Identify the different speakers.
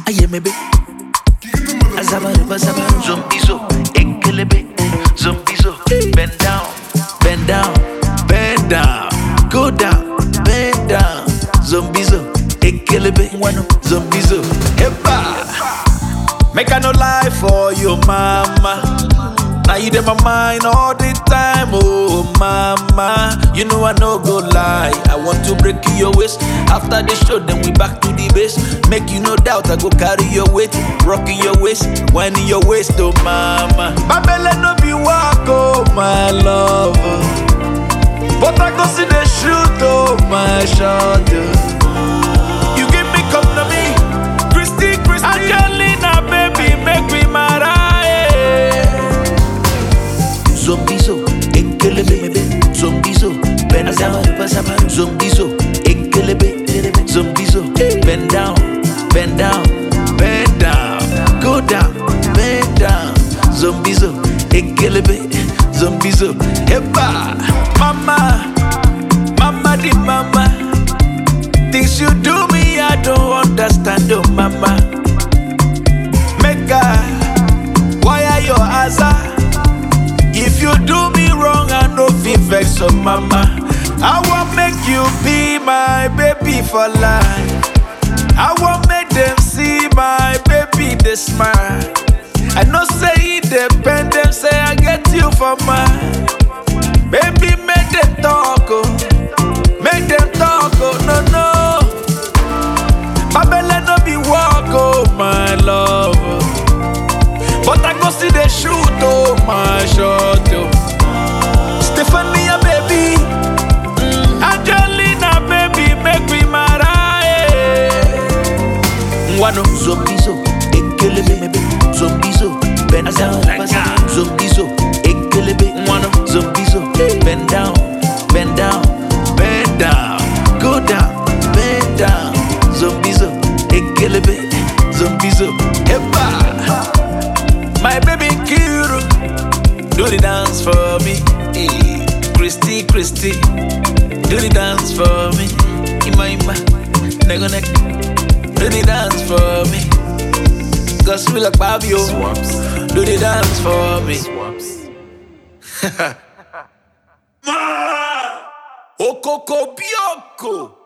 Speaker 1: ayemebe azabaruba zabaru zombizo ekelebe zombizo bend down bend down bend down go down bend down zombizo ekelebe wano zombizo heba make i no lie for you mama now you in my mind all the time, oh mama. You know I no go lie. I want to break your waist. After the show, then we back to the base. Make you no doubt, I go carry your weight, rocking your waist, winding your waist, oh mama. My belly no be walk, oh my love. But I go see the shoot, oh my shot. oh. You give me come to me, Christy, Christy. Angelina, baby, make me mad. Zombizo, enkelebe, zombizo, bend down, zombizo, enkelebe, zombizo, bend down, bend down, bend down, go down, bend down, zombizo, enkelebe, zombizo, heba, mama, mama di mama, things you do me I don't understand, oh mama, make I, why are your eyes? If you do me wrong, I no fit vex so mama. I want make you be my baby for life. I want make them see my baby they smile. I know say it depend them say I get you for mine. Baby make them talk oh, make them talk oh no no. My belly no be walk oh my love. oh. But I go see the shoot, oh my shot, oh. Stephania, baby. Mm. Angelina, baby, make me marry. Wano zombizo, ekelebe mebe, zombizo, bend down, zombizo, ekelebe, wano zombizo, bend down, bend down, bend down, go down, bend down, zombizo, ekelebe, zombizo, eba. My baby Kiru, do the dance for me. Eh, Christy, Christy, do the dance for me. Ima, ima, nego, nek, do the dance for me. Gospel like Babio,
Speaker 2: Swaps.
Speaker 1: do the dance for me.
Speaker 2: Swaps.
Speaker 1: Okoko Bioko.